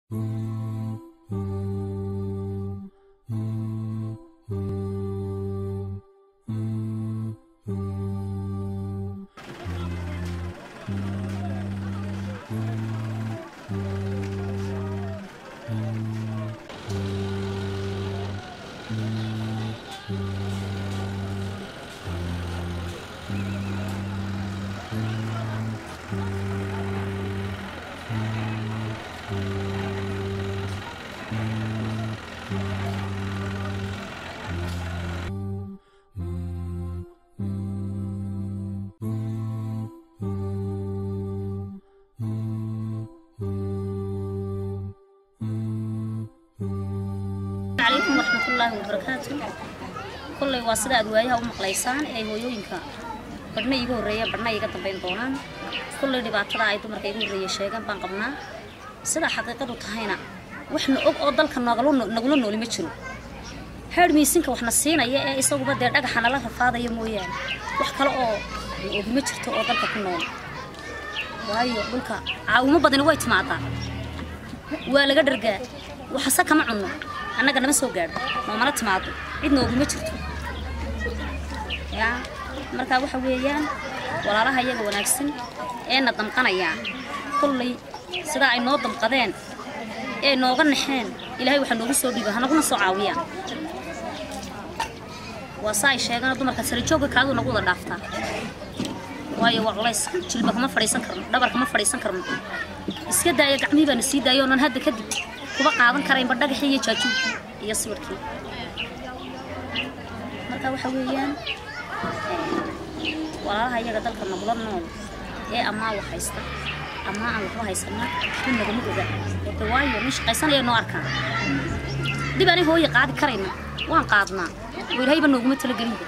calaykum waraxmatullaahi wabarakaatu kolley waa sida aad waayaha u maqlaysaan ee hooyooyinka badhna iiga horreeya badhna iiga dambayn doonaan kolley dhibaatada ay dumarka iiga horreeya sheegaan baan qabnaa sidaa xaqiiqadu tahayna waxna og oo dalka noogala- nagula nooli ma jiro heer miisinka waxna siinaya ee isaguba dee dhagaxa nala rafaadaya mooyaane wax kale oo na ogi ma jirto oo dalka ku nool waayo dhulka caawimo badani way timaadaa waa laga dhargaa waxase kama cunno annaga nama soo gaadho noomana timaado cid nooguma jirto yaa markaa waxa weeyaan walaalaha iyaga wanaagsan ee na damqanayaa kolley sidaa ay noo damqadeen ee nooga naxeen ilaahay waxaa noogu soo dhiiba hanaguna soo caawiyaan waa saa ay sheegaan dumarka sarajoogga kaadu nagu wada dhaaftaa waayo waa culays jilba kama fadhiisan karno dhabar kama fadhiisan karno iska daaya gacmihii baana sii daaya oonan hadda kadib kuba qaadan karaynba dhagaxii iyo jaajuubkii iyo sawirkii marka waxa weeyaan walaalaha iyaga dalka nagula nool ee amaa wax haysta amaa aan waxba haysana waxba nagama oga de waayo nin shaqaysanaya noo arkaan dib ani hooya qaadi karayna waan qaadnaa oo ilaahayba nooguma talagelinba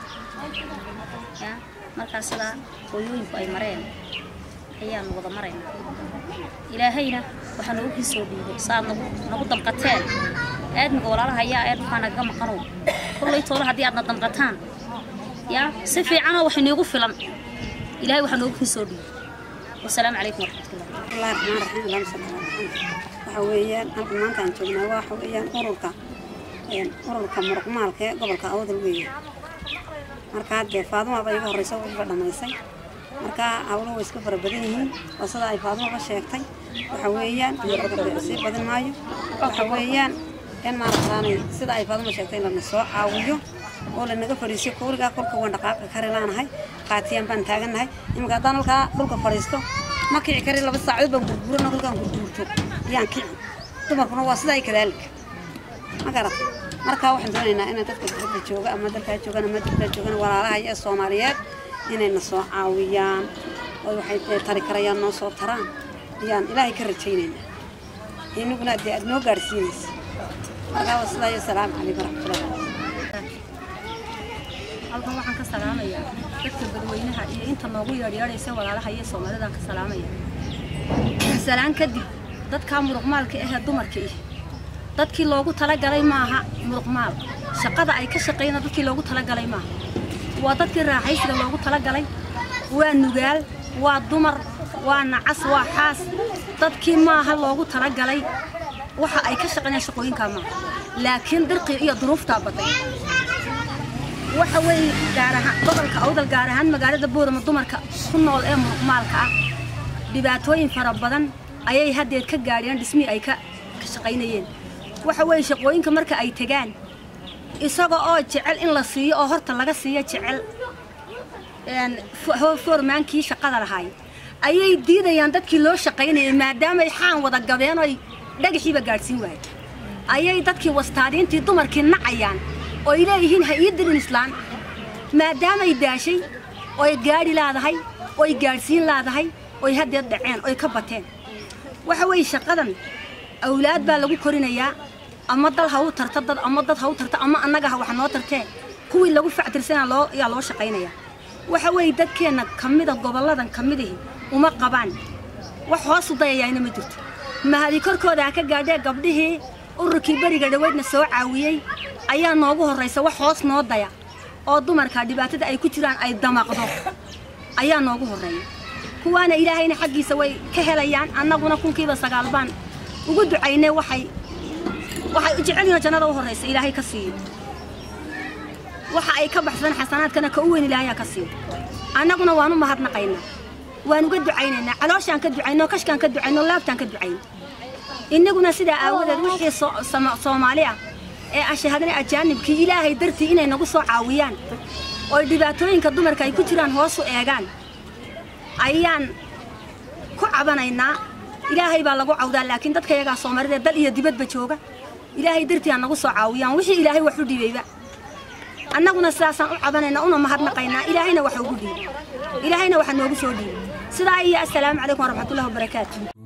ya markaa sidaa hooyooyinku ay mareen ayaanu wada maraynaa ilaahayna waxaa noogu kii soo dhiibay saaad nagu nagu damqateen aadmiga walaalaha ayaa ee dhulkaa nagaga maqanow kollay toole haddii aadna damqataan yaa si fiicanoo wax iniigu filan ilaahay waxaa noogu kii soo dhiibay wasalaamu calaykum waraxmatullah الله الرحمن الرحيم اللهم صل على محمد waxa weeyaan halka maanta aan joognaa waxa weeyaan ururka een ururka muruqmaalka ee gobolka awdal weeye markaa dee faaduma baa iga horreysa waxba dhamaysay markaa hawlo way iska fara badan yihiin oo sida ay faadumaba sheegtay waxa weeyaan sii badin maayo waxa weeyaan in maaragtaanay sida ay faaduma sheegtay lana soo caawiyo oo lanaga fadhiisiyo kuurigaa kolka waan dhaqaaqa kari laanahay qaatiyaan baan taagannahay iminka haddaan halkaa dhulka fadhiisto ma kici kari laba saacadood baan gurgurana kolkaan gurguurto yaan kici dumarkuna waa sidaa kadaalika ma garata markaa waxaan doonaynaa inay dadka dibadda jooga ama dalkaa joogaan ama dibadda joogaan walaalaha iyo soomaaliyeed inayna soo caawiyaan oo waxay dee tari karayaan noo soo taraan ayaan ilaahay ka rajaynaynaa inaguna dee aad noo gaadhsiinaysa markaa waa sidaa iyo salaamu calaykum waraxmatullahi halkan waxaan ka salaamayaa dadka dadweynaha iyo inta noogu yeedhyeedhaysa walaalaha iyo soomaalidaan ka salaamaya salaan kadib dadkaa muruqmaalka ahee dumarka ih dadkii loogu talagalay maaha muruqmaal shaqada ay ka shaqeeyna dadkii loogu talagalay maaha waa dadkii raaxaysiga loogu talagalay waa nugaal waa dumar waa nacas waa xaas dadkii maaha loogu talagalay waxa ay ka shaqeynayaan shaqooyinkaa maaha laakiin dirqii iyo duruuftaa baday waxa weeye gaar ahaan gobolka awdal gaar ahaan magaalada boorama dumarka ku nool ee muruqmaalka ah dhibaatooyin fara badan ayay haddeed ka gaadheen dhismihii ay ka ka shaqaynayeen waxa weeye shaqooyinka marka ay tegaan isaga oo jecel in la siiyo oo horta laga siiyo jecel een, fo- foormaankii shaqada lahaay ayay diidayaan dadkii loo shaqaynayay maadaamay xaan wada gabeen oy dhagaxiiba gaadhsiin waayay ayay dadkii wastaadiintii dumarkii nacayaan oy leeyihiin ha ii dirin islaan maadaamay daashay oy gaadhi laadahay oy gaadhsiin laadahay oy haddeed dhaceen oy ka bateen waxa weeye shaqadan awlaad baa lagu korinayaa ama dal ha u tarta dad ama dad ha u tarta ama annaga ha wax noo tartee kuwii lagu factirsanaa loo ayaa loo shaqaynayaa waxa weeye dadkeenna ka mida gobolladan ka midihi uma qabaan wax hoosu dayayaayna ma jirto mahadi korkooda ha ka gaadhee gabdhihii ururkii beriga dhaweydna soo caawiyey ayaa noogu horraysa wax hoos noo daya oo dumarka dhibaatada ay ku jiraan ay damaqdo ayaa noogu horreeya kuwaana ilaahayna xaggiisa way ka helayaan annaguna kunkiiba sagaal baan ugu ducaynay waxay waxay u jecel yihiin jannada u horraysa ilaahay ka siiyo waxa ay ka baxsan xasanaadkana ka u weyn ilaahay ka siiyo annaguna waan u mahadnaqaynaa waan uga ducaynaynaa calooshaan ka ducayno kashkaan ka ducayno laabtaan ka ducayno innaguna sidaa aawadeed wixii soo- Sooma- soomaali ah ee ashahadana ajaanibkii ilaahay dartii inay nagu soo caawiyaan oo dhibaatooyinka dumarka ay ku jiraan hoos u eegaan ayaan ku cabanaynaa ilaahay baa lagu cawdaa laakiin dadka yagaa soomaalida dal iyo dibadba jooga ilaahay dartii ha nagu soo caawiyaan wixii ilaahay wax u dhibayba annaguna sidaasaan u cabanaynaa una mahadnaqaynaa ilaahayna waxa ugu dhiibay ilaahayna waxa noogu soo dhiibay sidaa iyo assalaamu calaykum waraxmatullahi wabarakaatu